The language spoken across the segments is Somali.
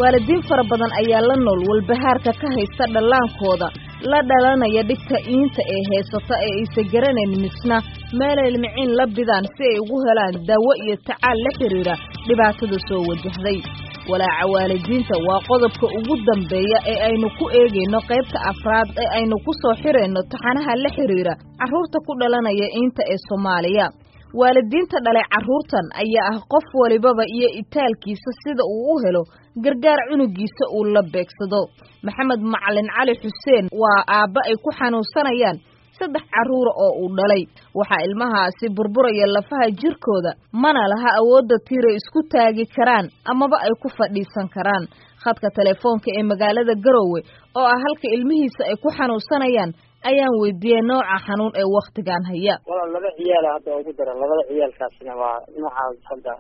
waalidiin fara badan ayaa la nool walbahaarka ka haysta dhallaankooda la dhalanaya dhibka iinta ee heysata ee aysa garanayn misna meelay miciin la bidaan si ay ugu helaan daawo iyo tacaal la xidhiidha dhibaatada soo wajahday walaaca waalidiinta waa qodobka ugu dambeeya ee aynu ku eegayno qaybta afraad ee aynu ku soo xirayno taxanaha la xidhiidha carruurta ku dhalanaya iinta ee soomaaliya waalidiinta dhalay carruurtan ayaa ah qof walibaba iyo itaalkiisa sida uu u helo gargaar cunugiisa uu la beegsado maxamed macalin cali xuseen waa aabba ay ku xanuunsanayaan saddex carruura oo uu dhalay waxaa ilmahaasi burburaya lafaha jirkooda mana laha awoodda tiiray isku taagi karaan amaba ay ku fadhiisan karaan khadka telefoonka ee magaalada garowe oo ah halka ilmihiisa ay ku xanuunsanayaan ayaan weydiiyey nooca xanuun ee wakhtigan haya walaal laba ciyaala hadda ugu daran labada ciyaalkaasina waa noocaas hadda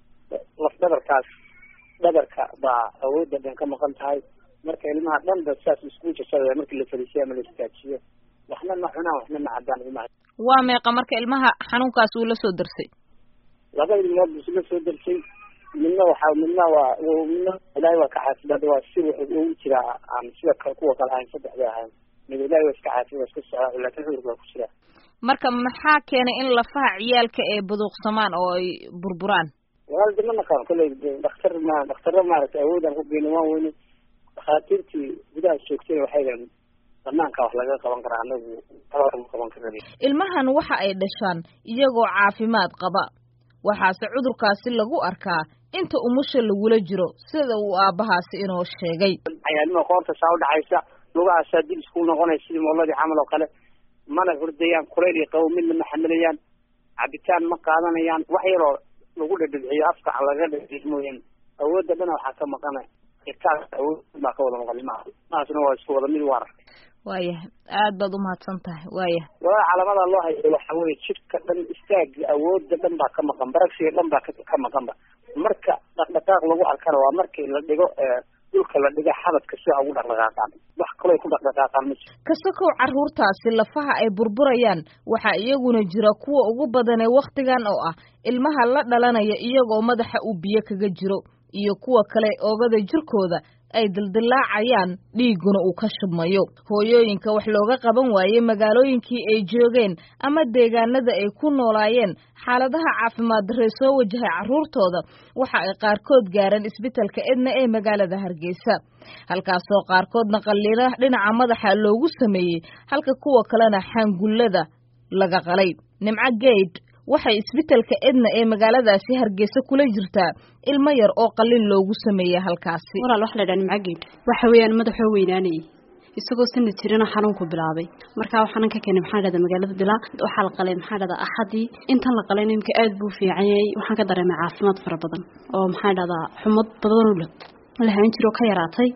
laf dhabarkaas dhabarka baa awoodda dhan ka maqan tahay marka ilmaha dhan ba saas isku jajabaya markii la fariisiyo ama la istaajiyo waxna ma cunaan waxna ma cabaan ilmaha waa meeqa marka ilmaha xanuunkaas uu la soo darsay laba ilmood buu la soo darsay midna waxaa midna waa midna ilaahay waa ka xaafidad waa si wuxuu ugu jiraa aan sida kuwa kale ahayn saddexda ahayn mid ilaahay waa iska xaafid waa iska socdaa laakiin cudurka waa ku jiraa marka maxaa keenay in lafaha ciyaalka ay buduuqsamaan oo ay burburaan walaal de ma naqaan kolley dhakhtar ma dhakhtarra maaragtay awoodaan ku geyna waan weyne dhakhaatiirtii gudaha joogtay waxay dhahen banaanka wax laga qaban karaa anagu ma qaban karan ilmahan waxa ay dhashaan iyagoo caafimaad qaba waxaase cudurkaasi lagu arkaa inta umusha lagula jiro sida uu aabbahaasi inoo sheegay cayaalnima qoorta saa udhacaysa lugahaasaa dib isku noqonaya sidii mooladii camal oo kale mana hurdayaan kulayl iyo qabo midna ma xamilayaan cabitaan ma qaadanayaan wax yaroo lagu dhadhibciyo afka laga dhadhic mooyaan awoodda dhana waxaa ka maqana irkaas awood baa ka wada maqan ilmaha maasna waa isku wada mid u arag waayahay aad baad umahadsan tahay waayahay walaa calaamada loo hayo waxa weye jidhka dhan istaaga awoodda dhan baa ka maqan baragsiga dhan baa ka maqanba marka dhaqdhaqaaq lagu arkana waa markii la dhigo dhulka la dhiga xabadka sida ugu dhaqdhaqaaqaan wax kaloo ku dhaqdhaqaaqaan ma jiro kasakow carruurtaasi lafaha ay burburayaan waxaa iyaguna jira kuwa ugu badan ee wakhtigan oo ah ilmaha la dhalanaya iyagoo madaxa uu biyo kaga jiro iyo kuwa kale oogada jirkooda ay dildilaacayaan dhiigguna uu ka shubmayo hooyooyinka wax looga qaban waayey magaalooyinkii ay joogeen ama deegaanada ay ku noolaayeen xaaladaha caafimaad darre soo wajahay carruurtooda waxa ay qaarkood gaareen isbitalka edna ee magaalada hargeysa halkaasoo qaarkoodna qalliina dhinaca madaxa loogu sameeyey halka kuwa kalena xaangullada laga qalay nimco geyd waxay isbitalka edna ee magaaladaasi hargeysa kula jirtaa ilmo yar oo qalin loogu sameeyey halkaasi walaal waxa la dhaha nimcageed waxa weeyaan madaxoo weynaanayay isagoo sanad jirana xanuunku bilaabay markaa waxaanan ka keenay maxaa dhahda magaalada dilaa waxaa la qalay maxaa dhahdaa axadii intan la qalay nimka aad buu fiican yahay waxaan ka dareemay caafimaad fara badan oo maxaa dhahdaa xumad badan lahaan jiro ka yaraatay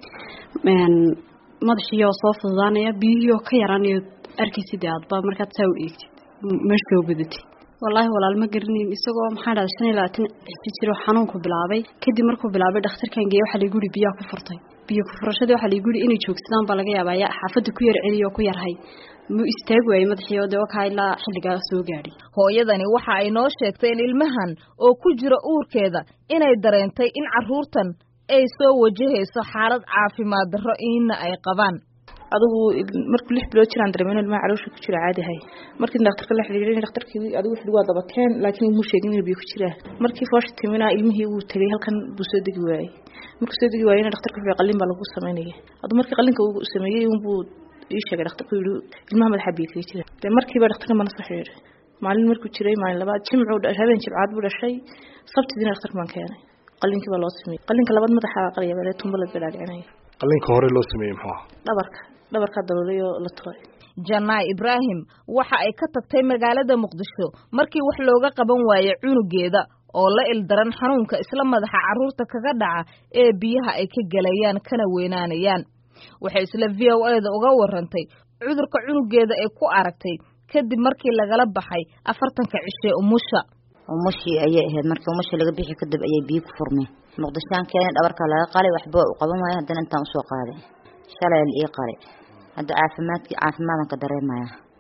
madaxiioo soo fududaanaya biyihiioo ka yaraanayo arkaysid aadba markaad saa u eegtid meeshoo badatay wallaahi walaal ma garanayn isagoo maxaa dhahda shan iyo labaatan xisi jiro xanuunku bilaabay kadib markuu bilaabay dhakhtarkan geeye waxaa lagu yihi biyaa ku furtay biyo ku furashadii waxaa lagu yihi inay joogsadaan baa laga yaabaa yaa xaafadda ku yar celiyo oo ku yarhay muu istaag waayey madaxii oo dee wakaa ilaa xilligaa soo gaadhay hooyadani waxa ay noo sheegtay in ilmahan oo ku jira uurkeeda inay dareentay in carruurtan ay soo wajahayso xaalad caafimaad darro iina ay qabaan adigu markuu lix bilood jiraan dareemeen ilmaha caloosha ku jira caadi ahay markii dhakhtarka la xiriirin dhakhtarkii adigu wuxuu waa dabateen laakiin muu sheegin inuu biyo ku jiraa markii foosha timina ilmihii uu tagay halkan buu soo degi waayey markuu soo degi waayeyna dhakhtarka wuxuu qalin baa lagu sameynaya adu markii qalinka uu sameeyey unbuu ii sheegay dhakhtarku yidhi ilmaha madaxa biyo kaga jira dee markiiba dhakhtarka mana soo xiriiray maalin markuu jiray maalin labaad jimcuu habeen jimcaad buu dhashay sabtidiina dhakhtarka baan keenay qalinkii baa loo sameeyey qalinka labaad madaxa qalaya baa tumba la balaacinaya qalinka hore loo sameeyey muxuu ah dhabarka dhabarkaa daloolay oo la turay janaa ibraahim waxa ay ka tagtay magaalada muqdisho markii wax looga qaban waayey cunugeeda oo la ildaran xanuunka isla madaxa carruurta kaga dhaca ee biyaha ay ka gelayaan kana weynaanayaan waxay isla v o eda uga warantay cudurka cunugeeda ay ku aragtay kadib markii lagala baxay afartanka cishee umusha umushii ayay ahayd markii umushii laga bixi kadib ayay biyo ku furmeen muqdishaan keenay dhabarkaa laga qalay waxba u qaban waayo haddana intaan usoo qaaday shalay la ii qalay hadda caafimaadkii caafimaadan ka dareemaya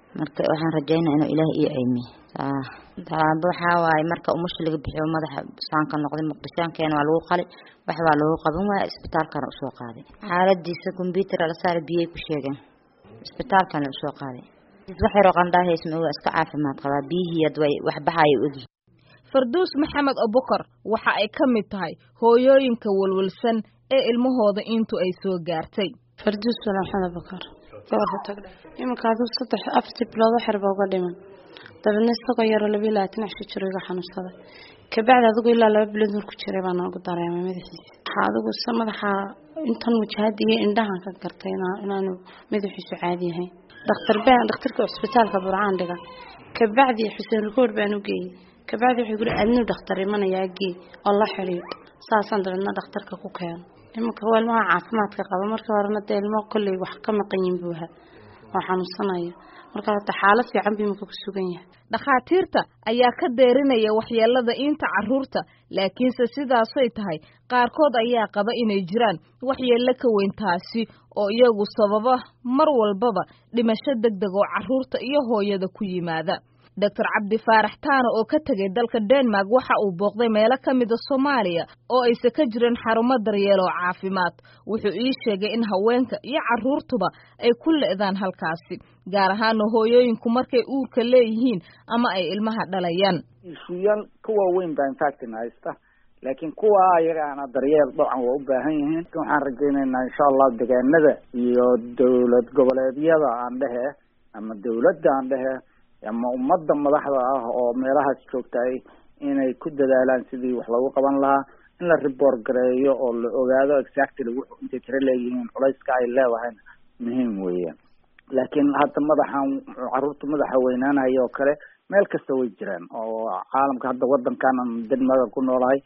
marka waxaan rajaynaa inuu ilaah ii ceymiye tallaabo waxaa waaye marka umusha laga bixiyo madaxa saanka noqday muqdishaankeena waa lagu qali wax baa loogu qaban waaya isbitaalkana usoo qaaday xaaladiisa combyuter la saara biyay ku sheegeen isbitaalkana usoo qaaday wax yaroo qandhaahaysa waa iska caafimaad qabaa biyihii ad way wax baxaya ogyihin farduus maxamed abukar waxa ay ka mid tahay hooyooyinka walwalsan ee ilmahooda intu ay soo gaartay farduus wala maxamed abukar gobolka tagdhe iminka aduu saddex afartii bilood waxyar baa uga dhiman dabeedna isagoo yaroo labiyo labaatan cisho jiro iga xanuunsaday kabacdi adigu ilaa laba bilood marku jiray baa noogu dareemay madaxiisa waxaa adigu se madaxa intan wajahada iyo indhahan ka gartay inaanu madaxiisu caadi yahay dhakhtar baan dhakhtarka cisbitaalka burcaan dhiga kabacdi xuseen rukood baan u geeyey kabacdi wuxuu guri adnuu dhakhtar imanayaa gee oo la xidhiidh saasaan dabeedna dhakhtarka ku keeno iminka waa ilmaha caafimaadka qaba markii horena dee ilmo kolley wax ka maqan yihin buu ahaa oo xanuunsanaya marka hata xaalad fiican buu iminka ku sugan yahay dhakhaatiirta ayaa ka deerinaya waxyeelada iinta carruurta laakiinse sidaasay tahay qaarkood ayaa qaba inay jiraan waxyeello ka weyn taasi oo iyagu sababa mar walbaba dhimasho deg deg oo carruurta iyo hooyada ku yimaada doctor cabdi faarax taano oo ka tegay dalka denmark waxa uu booqday meelo ka mida soomaaliya oo aysa ka jirin xarumo daryeel oo caafimaad wuxuu ii sheegay in haweenka iyo carruurtuba ay ku le'daan halkaasi gaar ahaana hooyooyinku markay uurka leeyihiin ama ay ilmaha dhalayaan ishuyaal ka waaweyn baa infactin haysta laakiin kuwa ayagaana daryeel dabcan waa u baahan yihiin waxaan rajaynaynaa insha allah degaanada iyo dowlad goboleedyada aan dhehe ama dowladda aan dhehe ama ummadda madaxda ah oo meelahaas joogtay inay ku dadaalaan sidii wax loogu qaban lahaa in la report gareeyo oo la ogaado exactly wuxuu intay tiro leeyihiin culayska ay leedahayna muhiim weeyaan laakiin hadda madaxan carruurta madaxa weynaanaya oo kale meel kasta way jiraan oo caalamka hadda wadankanan denmark ku noolahay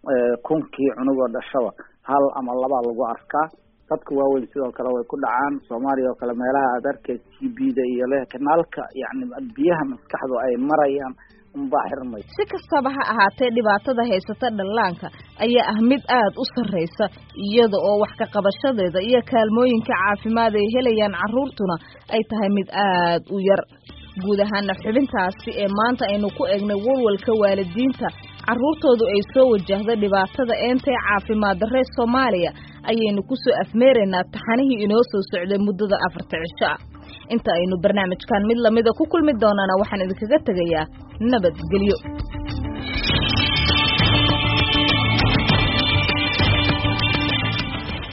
kunkii cunugoo dhashaba hal ama labaa lagu arkaa dadka waaweyn sidoo kale way ku dhacaan soomaaliya oo kale meelaha aad arkay t b da iyo le kanaalka yani biyaha maskaxdu ay marayaan unbaa xirmay si kastaba ha ahaatee dhibaatada haysata dhallaanka ayaa ah mid aad u sarraysa iyada oo wax ka qabashadeeda iyo kaalmooyinka caafimaad ay helayaan carruurtuna ay tahay mid aad u yar guud ahaana xubintaasi ee maanta aynu ku eegnay walwalka waalidiinta carruurtoodu ay soo wajahda dhibaatada eentee caafimaad darree soomaaliya ayaynu ku soo afmeeraynaa taxanihii inoo soo socday muddada afarta cisho ah inta aynu barnaamijkan mid lamida ku kulmi doonaana waxaan idinkaga tegayaa nabadgelyo